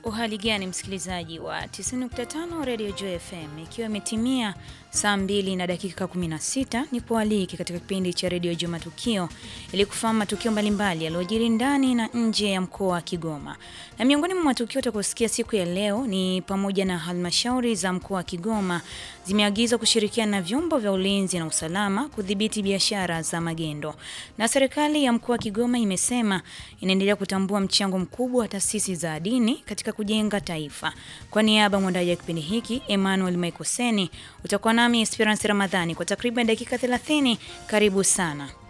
Uhali gani msikilizaji wa 90.5 Radio Joy FM, ikiwa imetimia saa 2 na dakika 16, nipo aliki katika kipindi cha Radio Joy Matukio ili kufahamu matukio mbalimbali yaliyojiri ndani na nje ya mkoa wa Kigoma. Na miongoni mwa matukio utakosikia siku ya leo ni pamoja na halmashauri za mkoa wa Kigoma zimeagizwa kushirikiana na vyombo vya ulinzi na usalama kudhibiti biashara za magendo, na serikali ya mkoa wa Kigoma imesema inaendelea kutambua mchango mkubwa wa taasisi za dini katika kujenga taifa. Kwa niaba mwandaji wa kipindi hiki Emmanuel Maikoseni, utakuwa nami Esperance Ramadhani kwa takriban dakika 30. Karibu sana.